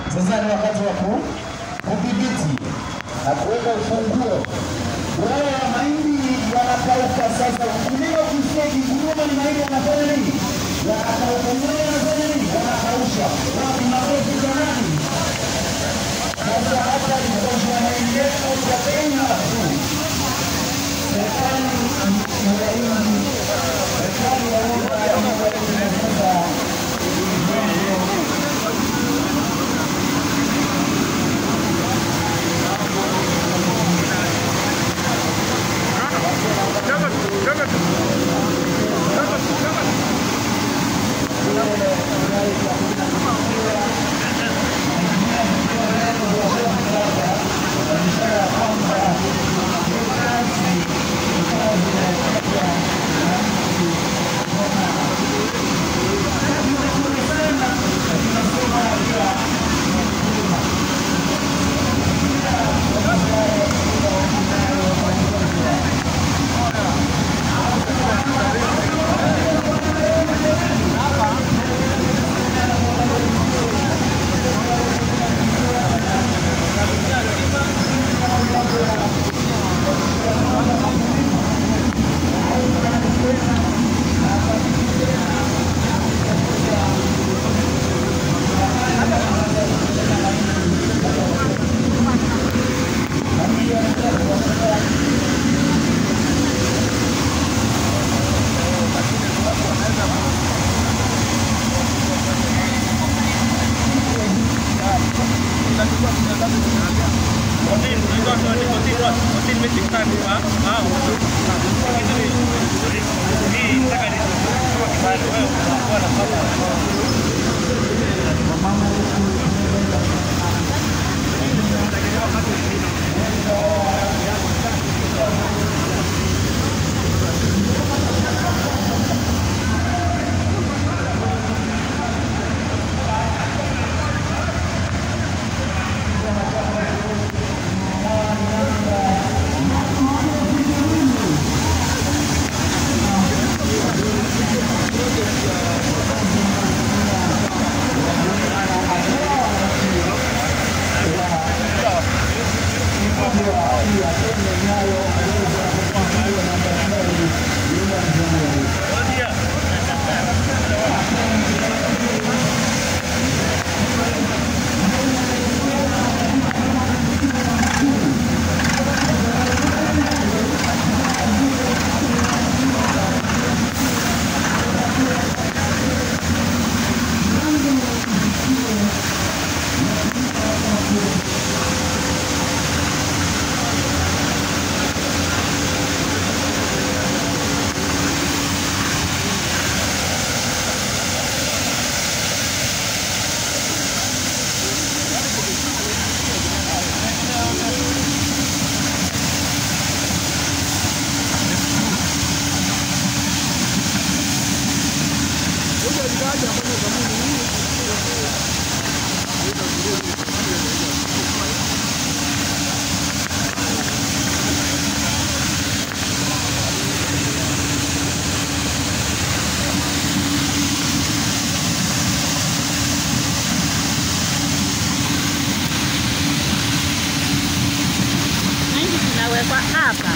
Sasa ni wakati wa ku- kudhibiti na kuweka ufunguo. Wale wa mahindi yanakauka sasa. Mkulima ukisikia ikinguruma ni mahindi yanafanya nini? Yanakauka. Mkulima yanafanya nini? Yanakausha. Wapi makofi jamani? Sasa hapa ni kuosha mahindi yetu kwa bei nafuu. Serikali ya mahindi, serikali ya unga ya mahindi sasa Mahindi zinawekwa hapa.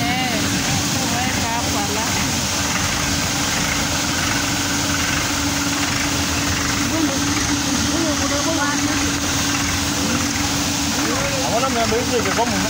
Abona mnambo hizo kwa mume.